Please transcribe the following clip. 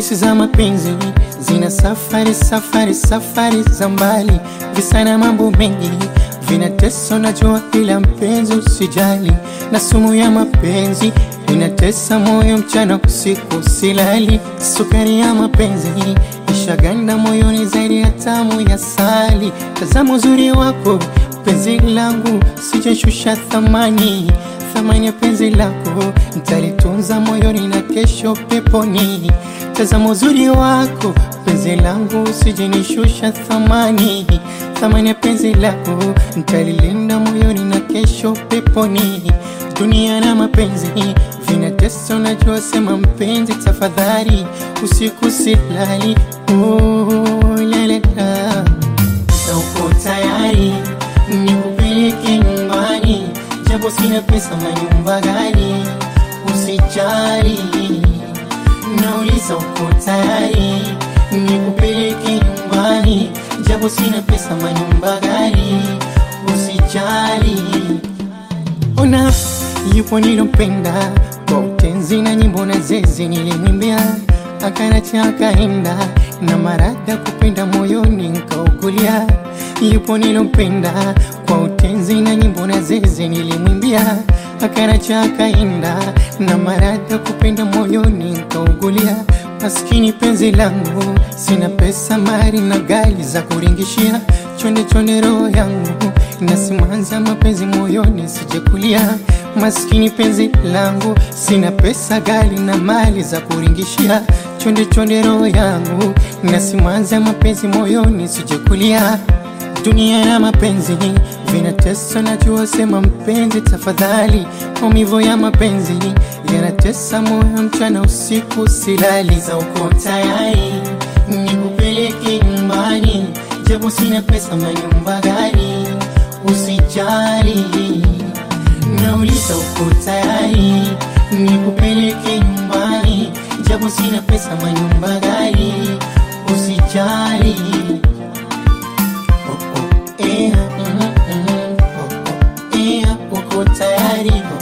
Hadisi za mapenzi zina safari safari safari za mbali, visa na mambo mengi vinatesa, najua, ila mpenzi usijali, na sumu ya mapenzi inatesa moyo mchana usiku silali. Sukari ya mapenzi ishaganda moyoni zaidi ya tamu ya sali. Tazama uzuri wako penzi langu, sijashusha thamani thamani ya penzi lako nitalitunza moyoni na kesho peponi. Tazama uzuri wako penzi langu, usijenishusha thamani thamani ya penzi lako nitalilinda moyoni na kesho peponi. Dunia na mapenzi vinatesa, unajua, sema mpenzi, tafadhali usiku silali. Oh, lalela, uko tayari nikupeleke nyumbani japo sina pesa, manyumba gani? Usijali, nauliza uko tayari nikupeleke nyumbani japo sina pesa, manyumba gani? Usijali, ona yupo nilompenda kwa utenzi na nyimbo na zezi nilimwimbia, akanacha akaenda na marada kupenda moyoni nkaugulia. Yupo nilompenda kwa utenzi na nyimbo na zezi nilimwimbia, akanacha akaenda na marada kupenda moyoni nkaugulia. Maskini penzi langu, sina pesa, mali na gari za kuringishia, chonde chonde roho yangu na simanza mapenzi moyoni sijekulia. Maskini penzi langu, sina pesa, gari na mali za kuringishia, chonde chonde roho yangu na simanza mapenzi moyoni sijekulia. Dunia na mapenzi vinatesa, najua, sema mpenzi, tafadhali. Maumivu ya mapenzi yanatesa moyo mchana usiku silali. Za uko tayari nikupeleke nyumbani, japo sina pesa, manyumba gani? Usijali, nauliza uko tayari nikupeleke nyumbani, japo sina pesa, manyumba gani? Usijali. Oh, oh, eh, mm, mm, oh, oh, eh, uko tayari